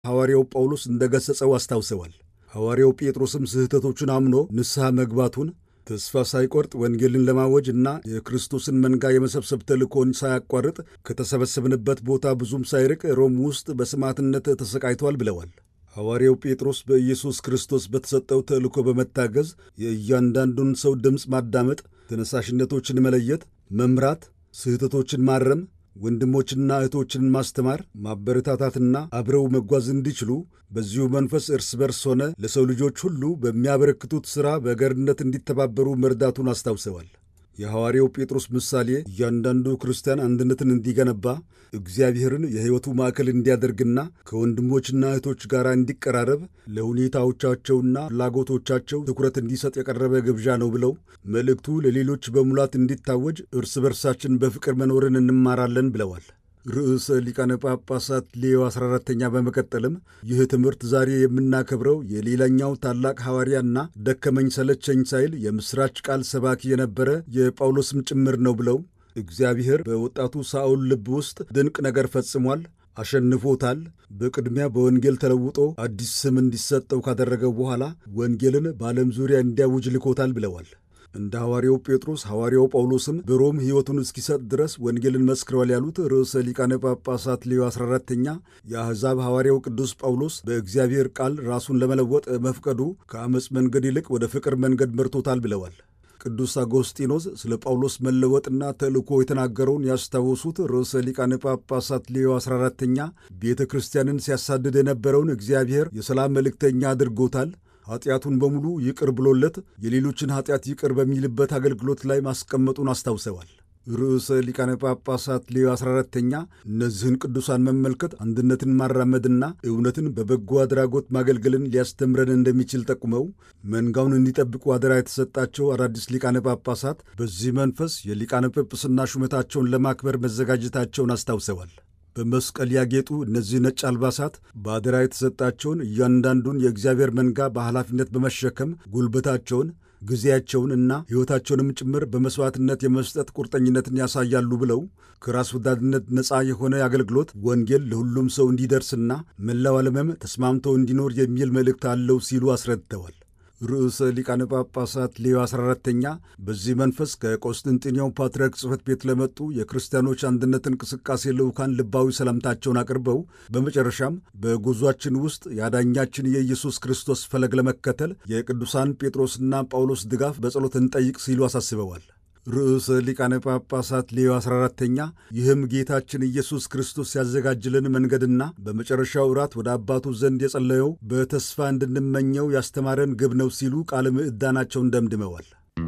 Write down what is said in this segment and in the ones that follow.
ሐዋርያው ጳውሎስ እንደ ገሠጸው አስታውሰዋል። ሐዋርያው ጴጥሮስም ስህተቶቹን አምኖ ንስሐ መግባቱን ተስፋ ሳይቆርጥ ወንጌልን ለማወጅ እና የክርስቶስን መንጋ የመሰብሰብ ተልእኮን ሳያቋርጥ ከተሰበሰብንበት ቦታ ብዙም ሳይርቅ ሮም ውስጥ በሰማዕትነት ተሰቃይቷል ብለዋል። ሐዋርያው ጴጥሮስ በኢየሱስ ክርስቶስ በተሰጠው ተልእኮ በመታገዝ የእያንዳንዱን ሰው ድምፅ ማዳመጥ፣ ተነሳሽነቶችን መለየት፣ መምራት፣ ስህተቶችን ማረም ወንድሞችና እህቶችን ማስተማር፣ ማበረታታትና አብረው መጓዝ እንዲችሉ በዚሁ መንፈስ እርስ በርስ ሆነ ለሰው ልጆች ሁሉ በሚያበረክቱት ሥራ በገርነት እንዲተባበሩ መርዳቱን አስታውሰዋል። የሐዋርያው ጴጥሮስ ምሳሌ እያንዳንዱ ክርስቲያን አንድነትን እንዲገነባ እግዚአብሔርን የሕይወቱ ማዕከል እንዲያደርግና ከወንድሞችና እህቶች ጋር እንዲቀራረብ ለሁኔታዎቻቸውና ፍላጎቶቻቸው ትኩረት እንዲሰጥ የቀረበ ግብዣ ነው ብለው መልእክቱ ለሌሎች በሙላት እንዲታወጅ እርስ በርሳችን በፍቅር መኖርን እንማራለን ብለዋል። ርዕሰ ሊቃነ ጳጳሳት ሌዮ 14ተኛ በመቀጠልም ይህ ትምህርት ዛሬ የምናከብረው የሌላኛው ታላቅ ሐዋርያና ደከመኝ ሰለቸኝ ሳይል የምሥራች ቃል ሰባኪ የነበረ የጳውሎስም ጭምር ነው ብለው እግዚአብሔር በወጣቱ ሳኦል ልብ ውስጥ ድንቅ ነገር ፈጽሟል፣ አሸንፎታል። በቅድሚያ በወንጌል ተለውጦ አዲስ ስም እንዲሰጠው ካደረገው በኋላ ወንጌልን በዓለም ዙሪያ እንዲያውጅ ልኮታል ብለዋል። እንደ ሐዋርያው ጴጥሮስ ሐዋርያው ጳውሎስም በሮም ሕይወቱን እስኪሰጥ ድረስ ወንጌልን መስክረዋል ያሉት ርዕሰ ሊቃነ ጳጳሳት ሌዮ 14ተኛ የአሕዛብ ሐዋርያው ቅዱስ ጳውሎስ በእግዚአብሔር ቃል ራሱን ለመለወጥ መፍቀዱ ከአመፅ መንገድ ይልቅ ወደ ፍቅር መንገድ መርቶታል ብለዋል። ቅዱስ አጎስጢኖስ ስለ ጳውሎስ መለወጥና ተልእኮ የተናገረውን ያስታወሱት ርዕሰ ሊቃነ ጳጳሳት ሌዮ 14ተኛ ቤተ ክርስቲያንን ሲያሳድድ የነበረውን እግዚአብሔር የሰላም መልእክተኛ አድርጎታል ኃጢአቱን በሙሉ ይቅር ብሎለት የሌሎችን ኃጢአት ይቅር በሚልበት አገልግሎት ላይ ማስቀመጡን አስታውሰዋል። ርዕሰ ሊቃነ ጳጳሳት ሌዮ 14ተኛ እነዚህን ቅዱሳን መመልከት አንድነትን ማራመድና እውነትን በበጎ አድራጎት ማገልገልን ሊያስተምረን እንደሚችል ጠቁመው መንጋውን እንዲጠብቁ አደራ የተሰጣቸው አዳዲስ ሊቃነ ጳጳሳት በዚህ መንፈስ የሊቃነ ጵጵስና ሹመታቸውን ለማክበር መዘጋጀታቸውን አስታውሰዋል። በመስቀል ያጌጡ እነዚህ ነጭ አልባሳት በአደራ የተሰጣቸውን እያንዳንዱን የእግዚአብሔር መንጋ በኃላፊነት በመሸከም ጉልበታቸውን ጊዜያቸውን እና ሕይወታቸውንም ጭምር በመሥዋዕትነት የመስጠት ቁርጠኝነትን ያሳያሉ ብለው ከራስ ወዳድነት ነፃ የሆነ አገልግሎት ወንጌል ለሁሉም ሰው እንዲደርስና መላው ዓለምም ተስማምቶ እንዲኖር የሚል መልእክት አለው ሲሉ አስረድተዋል። ርዕሰ ሊቃነ ጳጳሳት ሌዮ 14ተኛ በዚህ መንፈስ ከቆስጥንጥንያው ፓትርያርክ ጽሕፈት ቤት ለመጡ የክርስቲያኖች አንድነት እንቅስቃሴ ልዑካን ልባዊ ሰላምታቸውን አቅርበው በመጨረሻም በጉዟችን ውስጥ የአዳኛችን የኢየሱስ ክርስቶስ ፈለግ ለመከተል የቅዱሳን ጴጥሮስና ጳውሎስ ድጋፍ በጸሎት እንጠይቅ ሲሉ አሳስበዋል። ርዕሰ ሊቃነ ጳጳሳት ሌዮ 14ተኛ ይህም ጌታችን ኢየሱስ ክርስቶስ ያዘጋጅልን መንገድና በመጨረሻው እራት ወደ አባቱ ዘንድ የጸለየው በተስፋ እንድንመኘው ያስተማረን ግብ ነው ሲሉ ቃለ ምዕዳናቸውን ደምድመዋል።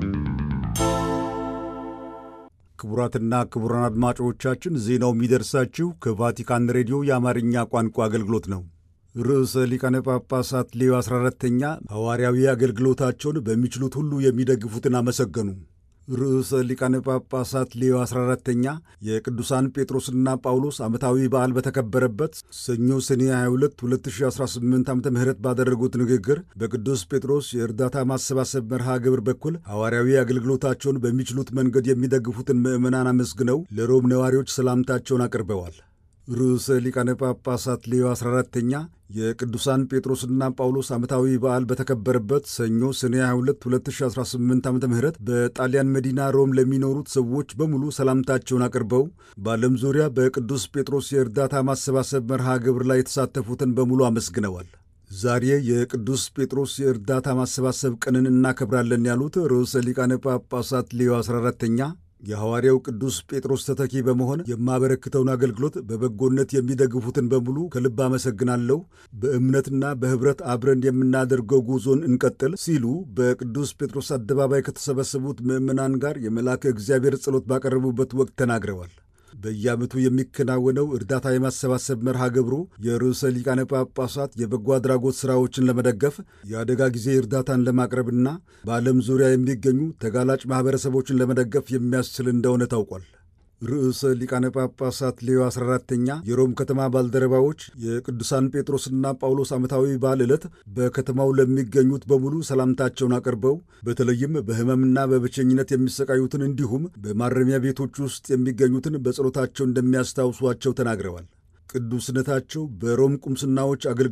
ክቡራትና ክቡራን አድማጮቻችን ዜናው የሚደርሳችሁ ከቫቲካን ሬዲዮ የአማርኛ ቋንቋ አገልግሎት ነው። ርዕሰ ሊቃነ ጳጳሳት ሌዮ 14ተኛ ሐዋርያዊ አገልግሎታቸውን በሚችሉት ሁሉ የሚደግፉትን አመሰገኑ። ርዕሰ ሊቃነ ጳጳሳት ሌዮ 14ተኛ የቅዱሳን ጴጥሮስና ጳውሎስ ዓመታዊ በዓል በተከበረበት ሰኞ ሰኔ 22 2018 ዓ ም ባደረጉት ንግግር በቅዱስ ጴጥሮስ የእርዳታ ማሰባሰብ መርሃ ግብር በኩል ሐዋርያዊ አገልግሎታቸውን በሚችሉት መንገድ የሚደግፉትን ምዕመናን አመስግነው ለሮም ነዋሪዎች ሰላምታቸውን አቅርበዋል። ርዕሰ ሊቃነ ጳጳሳት ሌዮ 14ተኛ የቅዱሳን ጴጥሮስና ጳውሎስ ዓመታዊ በዓል በተከበረበት ሰኞ ሰኔ 22 2018 ዓ ም በጣሊያን መዲና ሮም ለሚኖሩት ሰዎች በሙሉ ሰላምታቸውን አቅርበው በዓለም ዙሪያ በቅዱስ ጴጥሮስ የእርዳታ ማሰባሰብ መርሃ ግብር ላይ የተሳተፉትን በሙሉ አመስግነዋል። ዛሬ የቅዱስ ጴጥሮስ የእርዳታ ማሰባሰብ ቀንን እናከብራለን ያሉት ርዕሰ ሊቃነ ጳጳሳት ሌዮ 14ተኛ የሐዋርያው ቅዱስ ጴጥሮስ ተተኪ በመሆን የማበረክተውን አገልግሎት በበጎነት የሚደግፉትን በሙሉ ከልብ አመሰግናለሁ። በእምነትና በኅብረት አብረን የምናደርገው ጉዞን እንቀጥል ሲሉ በቅዱስ ጴጥሮስ አደባባይ ከተሰበሰቡት ምዕመናን ጋር የመልአከ እግዚአብሔር ጸሎት ባቀረቡበት ወቅት ተናግረዋል። በየዓመቱ የሚከናወነው እርዳታ የማሰባሰብ መርሃ ግብሩ የርዕሰ ሊቃነ ጳጳሳት የበጎ አድራጎት ሥራዎችን ለመደገፍ የአደጋ ጊዜ እርዳታን ለማቅረብና በዓለም ዙሪያ የሚገኙ ተጋላጭ ማኅበረሰቦችን ለመደገፍ የሚያስችል እንደሆነ ታውቋል። ርዕሰ ሊቃነ ጳጳሳት ሌዮ 14ተኛ የሮም ከተማ ባልደረባዎች የቅዱሳን ጴጥሮስና ጳውሎስ ዓመታዊ በዓል ዕለት በከተማው ለሚገኙት በሙሉ ሰላምታቸውን አቅርበው በተለይም በሕመምና በብቸኝነት የሚሰቃዩትን እንዲሁም በማረሚያ ቤቶች ውስጥ የሚገኙትን በጸሎታቸው እንደሚያስታውሷቸው ተናግረዋል። ቅዱስነታቸው በሮም ቁምስናዎች አገልግሎት